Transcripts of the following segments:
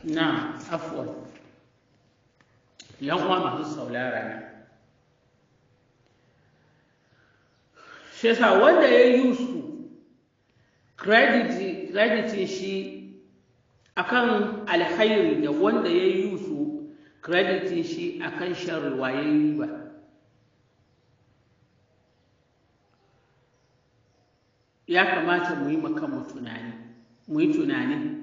na afuwan yan uwa masu saulara na shi yasa wanda ya yi su kreditin shi akan alkhairi da wanda ya yi su kreditin shi akan sharriwa ya yi ba ya kamata mu yi makanmu tunani mu yi tunani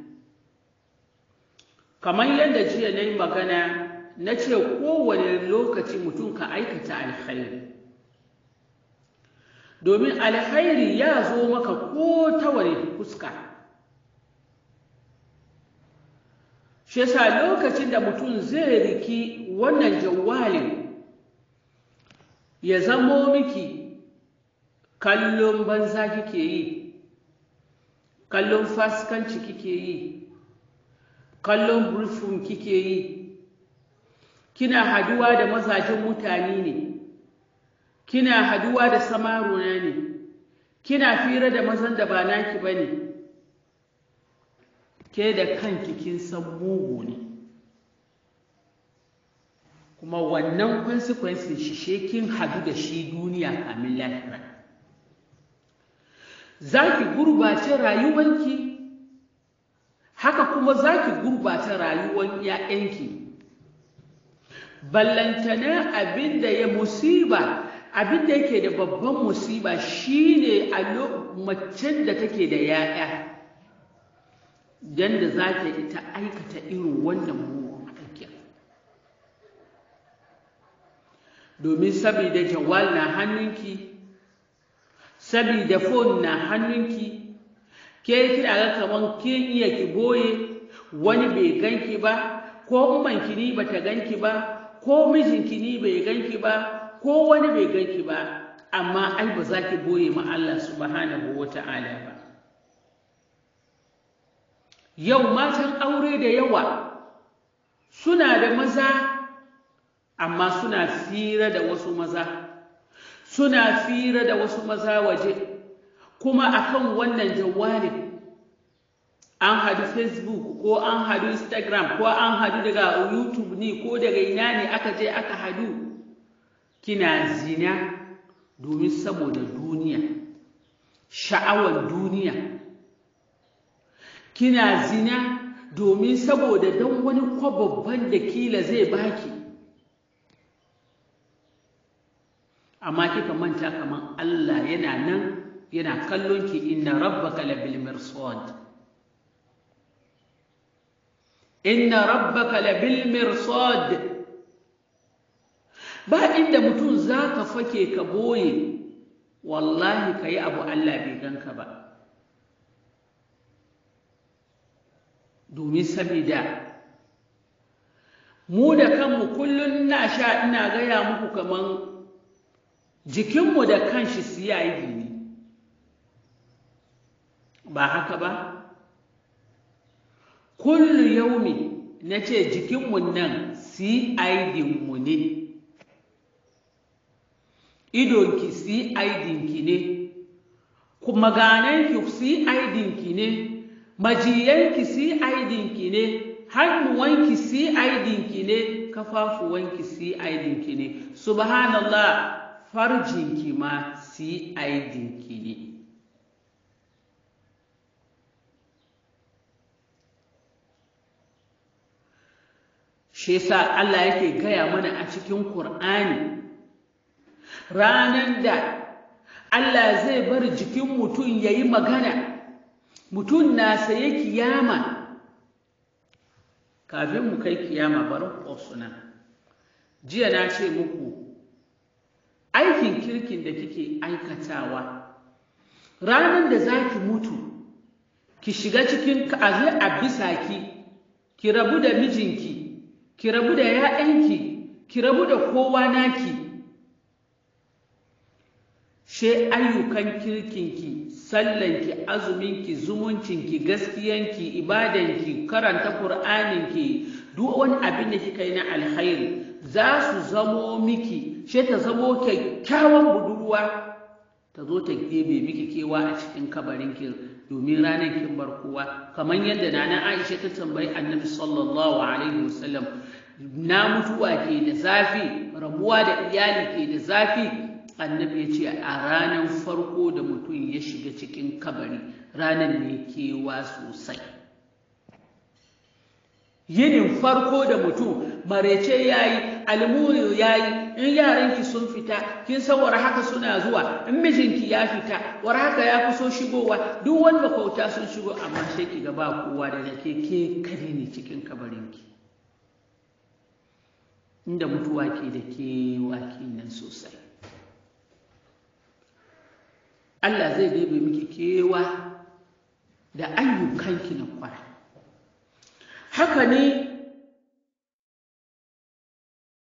kamar yadda jiya na yi magana na ce kowane lokaci mutum ka aikata alkhairi domin alkhairi ya zo maka ko ta wani fuska shi yasa lokacin da mutum zai riki wannan jawalin ya zamo miki kallon banza kike yi kallon faskanci kike yi kallon burfin kike yi kina haduwa da mazajen mutane ne kina haduwa da samaruna ne kina fira da mazan da ba naki ba ne ke da kanki kin san mugu ne kuma wannan consequences shi she kin hadu da shi duniya kamin lahira za ki gurbace rayuwanki haka kuma za ki gurbace rayuwan 'ya'yanki ballantana abin da ya musiba abin da yake da babban musiba shine a macen da take da 'ya'ya don da za ta ita aikata irin wannan mugun aikin domin saboda jawal na hannunki saboda fon na hannunki ke kina ga kaman kin iya ki boye wani bai ganki ba ko ummanki ni bata ganki ba ko mijinki ni bai ganki ba ko wani bai ganki ba amma ai ba za ki boye ma Allah subhanahu wata'ala ba yau matan aure da yawa suna da maza amma suna fira da wasu maza suna fira da wasu maza waje kuma akan wannan jawalin an hadu facebook ko an hadu instagram ko an hadu daga youtube ne ko daga ina ne aka je aka hadu kina zina domin saboda duniya sha'awar duniya kina zina domin saboda don wani kwababban da kila zai baki amma kika manta kaman Allah yana nan yana kallon ki inna rabbaka labil mirsad inna rabbaka labil mirsad ba inda mutum zaka fake ka boye wallahi kai abu Allah bai ganka ba domin sabida mu da kanmu kullum na sha ina gaya muku kaman jikinmu da kanshi siyayi ne ba haka ba kullu yaumi na ce jikinmu nan mu ne idonki ki ne kuma gananki ki ne majiyanki ki ne hannuwanki ki ne kafafuwanki ki ne subhanallah farjinki ma ki ne shi yasa Allah yake gaya mana a cikin Kur'ani ranan da Allah zai bar jikin mutum ya yi magana mutum na saye kiyama kafin mu kai kiyama bari suna jiya na ce muku aikin kirkin da kike aikatawa ranar da za ki mutu ki shiga cikin kaze a bisa ki ki rabu da mijinki ki rabu da ‘ya'yanki ki rabu da kowa naki she ayyukan kirkinki sallanki azuminki zumuncinki gaskiyanki ibadanki karanta ƙur'aninki duk wani abin da kika yi na alkhairi za su zamo miki she ta zamo kyakkyawan budurwa ta zo ta gebe miki kewa a cikin kabarinki domin ranar kin bar kowa kamar yadda nana Aisha ta tambayi Annabi sallallahu alaihi wasallam na mutuwa ke da zafi rabuwa da iyali ke da zafi annabi ya ce a ranar farko da mutum ya shiga cikin kabari ranar ne kewa sosai yinin farko da mutum marece ya yi almuri ya yi in yaranki sun fita kin san war haka suna zuwa in mijinki ya fita war haka ya kuso shigowa duk wanda kauta sun shigo amma sai ki ga ba kowa da ke ke kare ne cikin kabarinki inda mutuwa ke da kewa kenan sosai Allah zai bebe miki kewa da ayyukanki na kwara haka ne